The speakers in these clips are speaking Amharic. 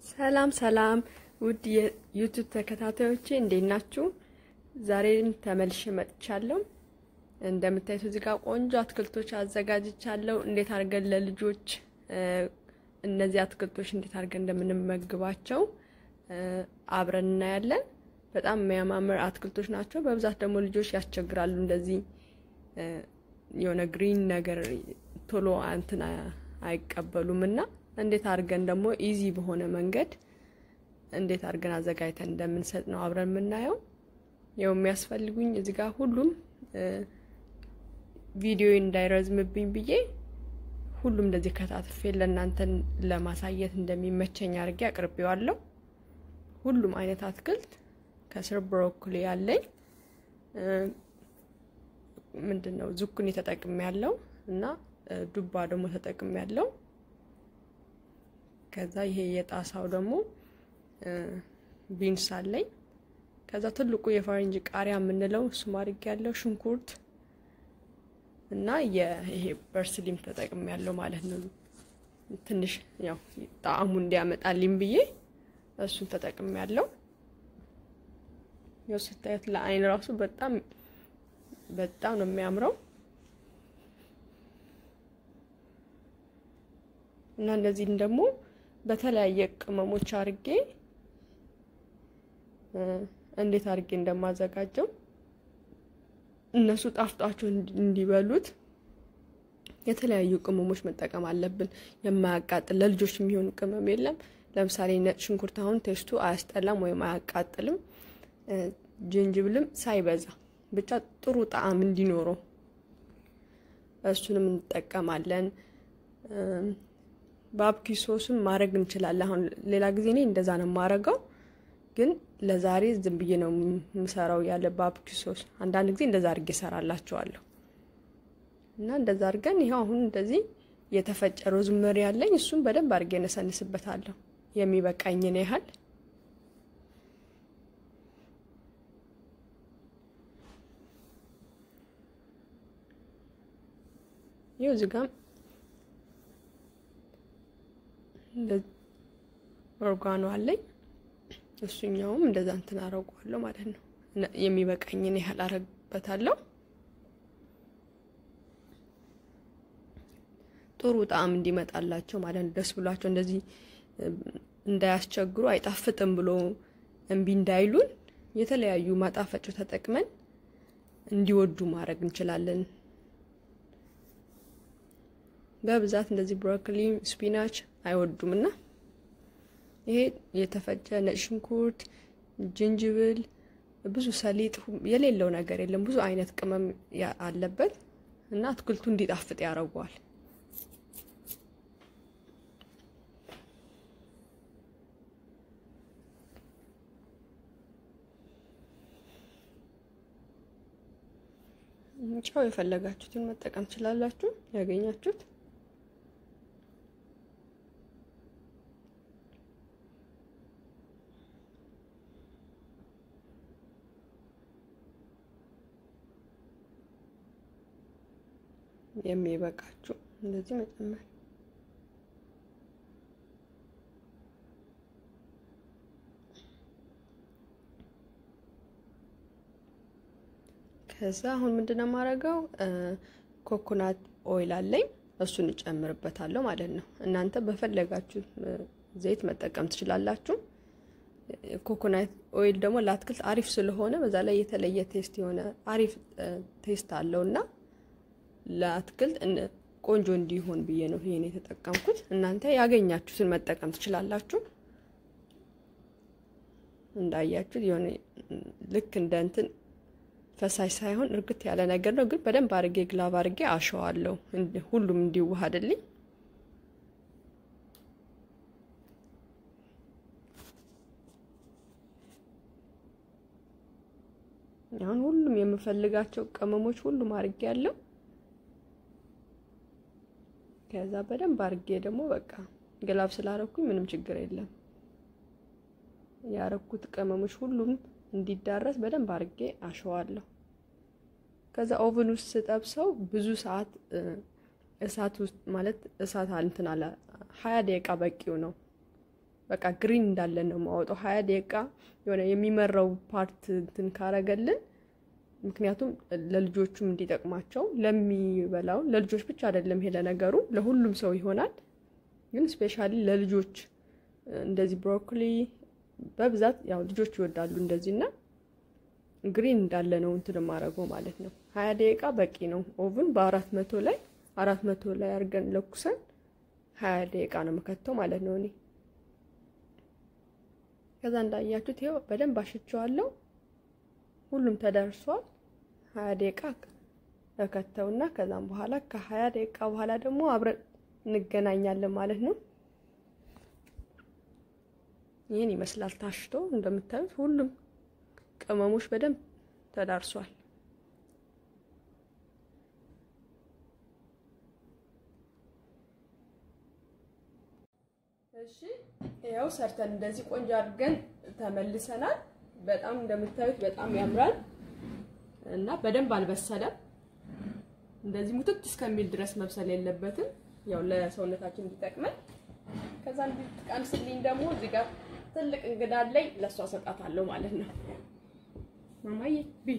ሰላም ሰላም ውድ የዩቱብ ተከታታዮቼ እንዴት ናችሁ? ዛሬም ተመልሼ መጥቻለሁ። እንደምታዩት እዚህ ጋር ቆንጆ አትክልቶች አዘጋጅቻለሁ። እንዴት አድርገን ለልጆች እነዚህ አትክልቶች እንዴት አድርገን እንደምንመግባቸው አብረን እናያለን። በጣም የሚያማምር አትክልቶች ናቸው። በብዛት ደግሞ ልጆች ያስቸግራሉ። እንደዚህ የሆነ ግሪን ነገር ቶሎ እንትን አይቀበሉም እና እንዴት አድርገን ደግሞ ኢዚ በሆነ መንገድ እንዴት አድርገን አዘጋጅተን እንደምንሰጥ ነው አብረን የምናየው። ያው የሚያስፈልጉኝ እዚህ ጋር ሁሉም ቪዲዮ እንዳይረዝምብኝ ብዬ ሁሉም እንደዚህ ከታትፌ ለእናንተን ለማሳየት እንደሚመቸኝ አድርጌ አቅርቤዋለሁ። ሁሉም አይነት አትክልት ከስር ብሮኮሊ ያለኝ ምንድን ነው ዙኩኒ ተጠቅሜ ያለው እና ዱባ ደግሞ ተጠቅሜ ያለው ከዛ ይሄ የጣሳው ደግሞ ቢንስ አለኝ። ከዛ ትልቁ የፈረንጅ ቃሪያ የምንለው እሱም አድርጌ ያለው ሽንኩርት እና ይሄ በርስሊም ተጠቅሜ ያለው ማለት ነው። ትንሽ ያው ጣዕሙ እንዲያመጣልኝ ብዬ እሱን ተጠቅሜ ያለው። ያው ስታዩት ለአይን ራሱ በጣም በጣም ነው የሚያምረው እና እነዚህን ደግሞ በተለያየ ቅመሞች አድርጌ እንዴት አድርጌ እንደማዘጋጀው እነሱ ጣፍጧቸው እንዲበሉት የተለያዩ ቅመሞች መጠቀም አለብን። የማያቃጥል ለልጆች የሚሆን ቅመም የለም። ለምሳሌ ነጭ ሽንኩርት አሁን ቴስቱ አያስጠላም ወይም አያቃጥልም። ጅንጅብልም ሳይበዛ ብቻ ጥሩ ጣዕም እንዲኖረው እሱንም እንጠቀማለን። ባብኪ ሶስም ማድረግ እንችላለን። አሁን ሌላ ጊዜ እኔ እንደዛ ነው የማረገው፣ ግን ለዛሬ ዝም ብዬ ነው የምሰራው ያለ ባብኪ ሶስ። አንዳንድ ጊዜ እንደዛ አድርጌ እሰራላቸዋለሁ እና እንደዛ አድርገን ይኸው አሁን እንደዚህ የተፈጨ ሮዝመሪ ያለኝ እሱም በደንብ አድርጌ እነሰንስበታለሁ የሚበቃኝን ያህል ይኸው እዚህ ጋር ኦርጋኖ አለኝ። እሱኛውም እንደዛ እንትን አረጓለሁ ማለት ነው። የሚበቃኝን ያህል አረግበታለሁ። ጥሩ ጣዕም እንዲመጣላቸው ማለት ነው። ደስ ብሏቸው እንደዚህ እንዳያስቸግሩ አይጣፍጥም ብሎ እምቢ እንዳይሉን የተለያዩ ማጣፈጫው ተጠቅመን እንዲወዱ ማድረግ እንችላለን። በብዛት እንደዚህ ብሮኮሊ፣ ስፒናች አይወዱም እና ይሄ የተፈጨ ነጭ ሽንኩርት፣ ጅንጅብል፣ ብዙ ሰሊጥ የሌለው ነገር የለም። ብዙ አይነት ቅመም አለበት እና አትክልቱ እንዲጣፍጥ ያደርገዋል። ጨው የፈለጋችሁትን መጠቀም ትችላላችሁ ያገኛችሁት የሚበቃችሁ እንደዚህ መጨመር። ከዛ አሁን ምንድነው የማደርገው ኮኮናት ኦይል አለኝ እሱን እጨምርበታለሁ ማለት ነው። እናንተ በፈለጋችሁ ዘይት መጠቀም ትችላላችሁ። ኮኮናት ኦይል ደግሞ ለአትክልት አሪፍ ስለሆነ በዛ ላይ የተለየ ቴስት የሆነ አሪፍ ቴስት አለው እና ለአትክልት ቆንጆ እንዲሆን ብዬ ነው ይሄን የተጠቀምኩት። እናንተ ያገኛችሁትን መጠቀም ትችላላችሁ። እንዳያችሁት የሆነ ልክ እንደ እንትን ፈሳሽ ሳይሆን እርግት ያለ ነገር ነው፣ ግን በደንብ አድርጌ ግላብ አድርጌ አሸዋለሁ ሁሉም እንዲዋሃድልኝ። አሁን ሁሉም የምፈልጋቸው ቅመሞች ሁሉም አድርጌ ያለው ከዛ በደንብ አድርጌ ደግሞ በቃ ግላብ ስላረኩኝ ምንም ችግር የለም። ያረኩት ቅመሞች ሁሉም እንዲዳረስ በደንብ አድርጌ አሸዋለሁ። ከዛ ኦቨን ውስጥ ስጠብሰው ብዙ ሰዓት እሳት ውስጥ ማለት እሳት እንትን አለ ሀያ ደቂቃ በቂው ነው። በቃ ግሪን እንዳለን ነው የማወጣው። ሀያ ደቂቃ የሆነ የሚመራው ፓርት እንትን ካረገልን ምክንያቱም ለልጆቹም እንዲጠቅማቸው ለሚበላው ለልጆች ብቻ አይደለም ሄደ ነገሩ ለሁሉም ሰው ይሆናል። ግን ስፔሻሊ ለልጆች እንደዚህ ብሮኮሊ በብዛት ያው ልጆች ይወዳሉ እንደዚህ እና ግሪን እንዳለ ነው እንትን ማድረገው ማለት ነው። ሀያ ደቂቃ በቂ ነው። ኦቭን በአራት መቶ ላይ አራት መቶ ላይ አድርገን ለኩሰን ሀያ ደቂቃ ነው መከተው ማለት ነው። እኔ ከዛ እንዳያችሁት ይኸው በደንብ አሽቸዋለሁ። ሁሉም ተደርሷል። ሀያ ደቂቃ ተከተውና ከዛም በኋላ ከሀያ ደቂቃ በኋላ ደግሞ አብረን እንገናኛለን ማለት ነው። ይህን ይመስላል ታሽቶ እንደምታዩት ሁሉም ቅመሞች በደንብ ተዳርሷል። እሺ ያው ሰርተን እንደዚህ ቆንጆ አድርገን ተመልሰናል። በጣም እንደምታዩት በጣም ያምራል እና በደንብ አልበሰለም። እንደዚህ ሙትት እስከሚል ድረስ መብሰል የለበትም። ያው ለሰውነታችን እንዲጠቅመን ከዛ እንድትቀንስልኝ ደግሞ እዚህ ጋር ትልቅ እንግዳ አለኝ ለእሷ ሰጣታለሁ ማለት ነው። ማማዬ ቢ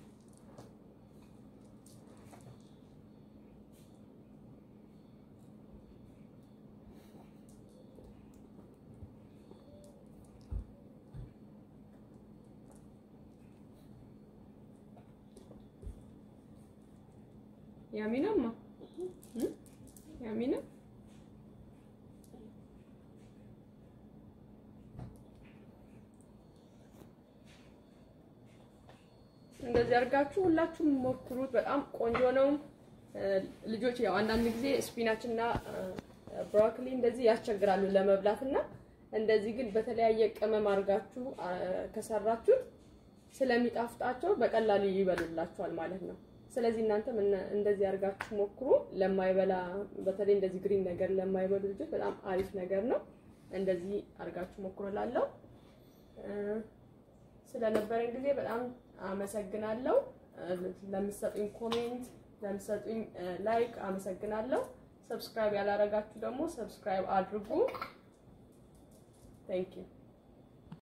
ያሚናማ ያሚና እንደዚህ አድርጋችሁ ሁላችሁም ሞክሩት። በጣም ቆንጆ ነው። ልጆች ያው አንዳንድ ጊዜ ስፒናች እና ብሮኮሊ እንደዚህ ያስቸግራሉ ለመብላት እና እንደዚህ ግን በተለያየ ቅመም አድርጋችሁ ከሰራችሁት ስለሚጣፍጣቸው በቀላሉ ይበሉላችኋል ማለት ነው። ስለዚህ እናንተም እንደዚህ አድርጋችሁ ሞክሩ። ለማይበላ በተለይ እንደዚህ ግሪን ነገር ለማይበሉ ልጆች በጣም አሪፍ ነገር ነው። እንደዚህ አድርጋችሁ ሞክሩ እላለሁ። ስለነበረን ጊዜ በጣም አመሰግናለሁ። ለምትሰጡኝ ኮሜንት፣ ለምትሰጡኝ ላይክ አመሰግናለሁ። ሰብስክራይብ ያላረጋችሁ ደግሞ ሰብስክራይብ አድርጉ። ቴንክ ዩ